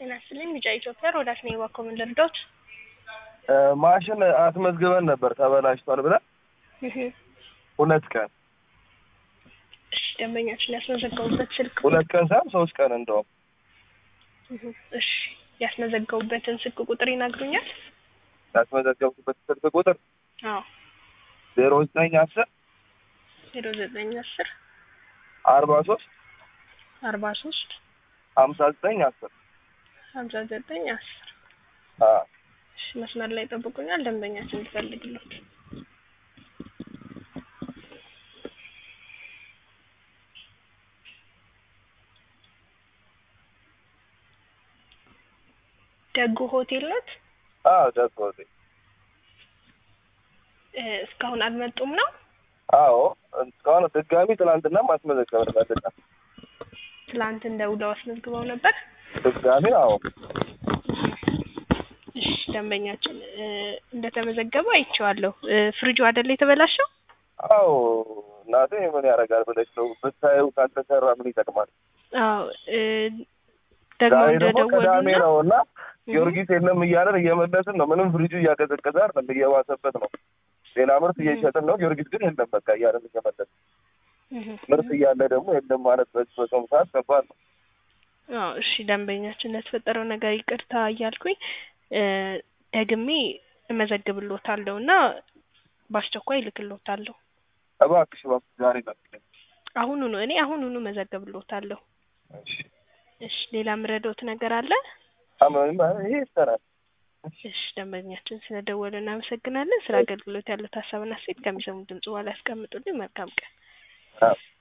ጤና ይስጥልኝ ቢጫ ኢትዮጵያ ሮዳስ ነኝ ባኮምን ልርዳዎት? ማሽን አስመዝግበን ነበር ተበላሽቷል ብለን እህ ሁለት ቀን እሺ ደንበኛችን ያስመዘገቡበት ስልክ ሁለት ቀን ሳይሆን ሶስት ቀን እንደውም እህ እሺ ያስመዘገቡበትን ስልክ ቁጥር ይነግሩኛል? ያስመዘገብኩበት ስልክ ቁጥር አዎ ዜሮ ዘጠኝ አስር ዜሮ ዘጠኝ አስር አርባ ሶስት አርባ ሶስት ሀምሳ ዘጠኝ አስር ሀምሳ ዘጠኝ አስር አዎ እሺ መስመር ላይ ጠብቁኛል ደንበኛችን ልፈልግሎት ደጉ ሆቴል ኖት? አዎ ደስ ወዴ እ እስካሁን አልመጡም ነው? አዎ እስካሁን ድጋሚ ትናንትና ማስመዘገብ ፈልጋ ትላንት እንደውለው አስመዝግበው ነበር? ድጋሚ አዎ እሺ ደንበኛችን እ እንደተመዘገበ አይቼዋለሁ። እ ፍሪጁ አይደለ የተበላሸው? አዎ እናቴ ምን ያደርጋል ብለሽ ነው ብታዪው ካልተሰራ ምን ይጠቅማል? አዎ እ ደግሞ ዛሬ ደግሞ ቅዳሜ እንደደወሉና ነው እና ጊዮርጊስ የለም እያለን እየመለስን ነው። ምንም ፍሪጁ እያቀዘቀዘ አይደለም እየባሰበት ነው። ሌላ ምርት እየሸጥን ነው። ጊዮርጊስ ግን የለም በቃ እያለን እየመለስን እህ ምርት እያለ ደግሞ የለም ማለት በዚህ በጾም ሰዓት ከባድ ነው። አዎ እሺ ደንበኛችን ለተፈጠረው ነገር ይቅርታ እያልኩኝ እ ደግሜ እመዘግብሎታለሁ እና በአስቸኳይ እልክሎታለሁ። እባክሽ እባክሽ ዛሬ ላክልኝ። አሁኑኑ እኔ አሁኑኑ እመዘግብሎታለሁ። እሺ እሺ ሌላ ምረዶት ነገር አለ? አመን ይሄ ይሰራል። እሺ ደንበኛችን ስለደወሉ እናመሰግናለን። ስለ አገልግሎት ያሉት ሀሳብና አስተያየት ከሚሰሙት ድምጽ በኋላ ያስቀምጡልኝ። መልካም ቀን። አዎ